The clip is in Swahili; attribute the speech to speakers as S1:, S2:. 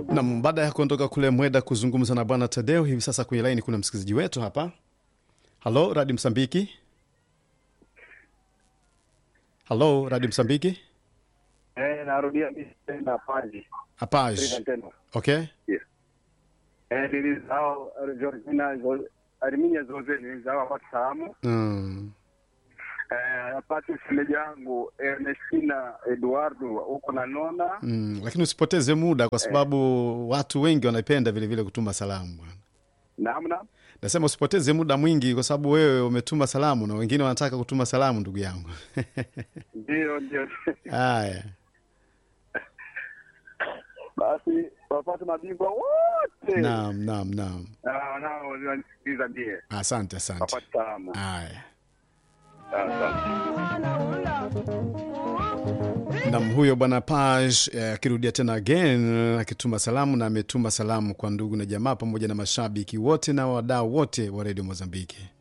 S1: Nam, baada ya kuondoka kule Mweda kuzungumza na bwana Tadeo, hivi sasa kwenye laini kuna msikilizaji wetu hapa. Halo, Radi Msambiki. Halo, Radi Msambiki.
S2: Eh, narudia mimi tena pale.
S1: Apaj.
S2: Tena tena.
S1: Okay.
S2: Yes. Eh, nilizao Georgina Zo- Arminia zote nilizao kwa Samu.
S1: Mm.
S2: Eh, apate shemeji yangu Ernestina Eduardo huko na Nona.
S1: Mm. Lakini usipoteze muda kwa sababu watu wengi wanapenda vile vile kutuma salamu bwana.
S2: Namna
S1: Nasema usipoteze muda mwingi kwa sababu wewe umetuma salamu na wengine wanataka kutuma salamu ndugu yangu.
S2: ndio ndio.
S1: Haya.
S2: Basi wapate mabingwa wote.
S1: Naam, naam, naam.
S2: Ah, nao wanasikiliza ndiye.
S1: Asante, asante.
S2: Wapate salamu.
S1: Haya.
S2: Asante.
S1: Nam huyo bwana Paj eh, akirudia tena again akituma salamu na ametuma salamu kwa ndugu na jamaa pamoja na mashabiki wote na wadau wote wa redio Mozambiki.